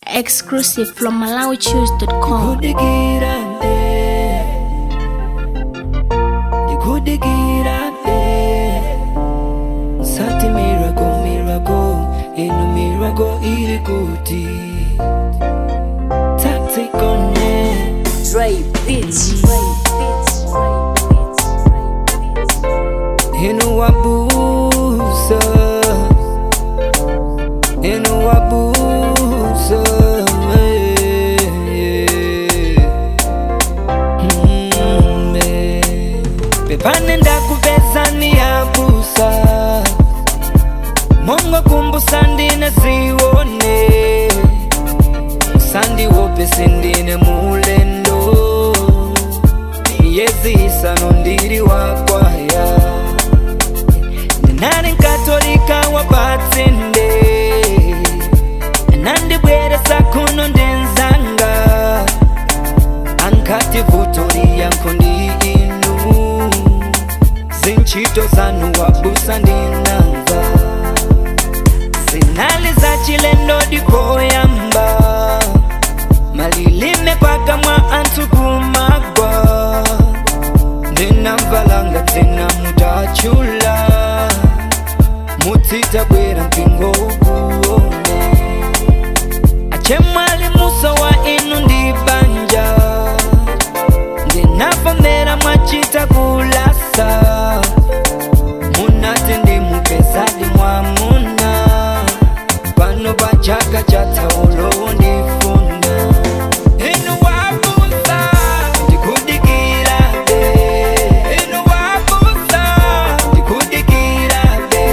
Exclusive from MalawiChoose.com. Dikudigirande Dikudigirande Sati miracle, miracle In a miracle irikuti Tactic on it Dre Beats. Inu wabusa Inu wabusa eh, eh. Mm, eh. Pepane ndakupeza ni yabusa Mongo kumbusa ndine ziwone Sandi wope sindine mulendo Yezi isano ndiri wakwaya Nani nkatolika wapatsinde Nandibweresa kuno ndenzanga Ankati vutori yanko ndi inu Zinchito zanu wabusa ndinamva Zinali za chilendo dipoyamba Malilime paka mwa antu kumagwa ndinamvalanga tena mutachula mutsitabwera mpingo ukuone achemwali muso wa inu ndi banja ndinafomera mwachita kulasa munati ndimupezadi mwamuna pano pachaka cha taulo ndifuna inu wabusa ndikudikira be inu wabusa ndikudikira be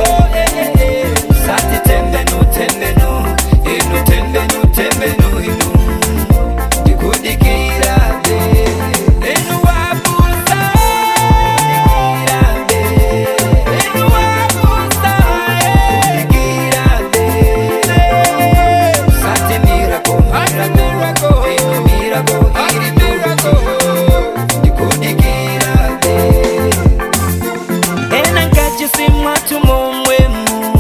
sati tembenu tembenu inu tembenu tembenu inu ndikudikira be inu wabusa ndikudikira be inu wabusa ndikudikira be Sati miracle, miracle, inu miracle, iri miracle, ndikudikira be ena nkachisimwa tumomwemu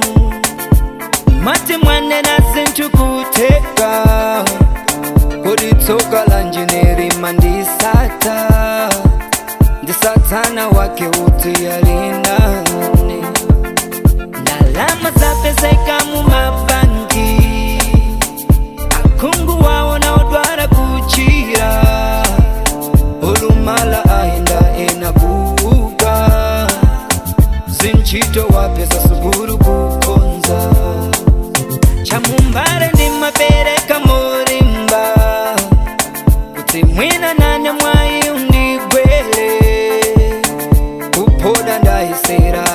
mati mwanena zinthu kuteka kodi tsoka lanje nerima ndisata ndisatana wake uti yalinani ndalama zapezeka mu mabanki akhungu wawo naodwala kuchira olumala aenda enabuka zinchito wapeza sukulu kukonza chamumbale ndimapereka morimba kuti mwina nane mwayi undigwele kupoda ndaisera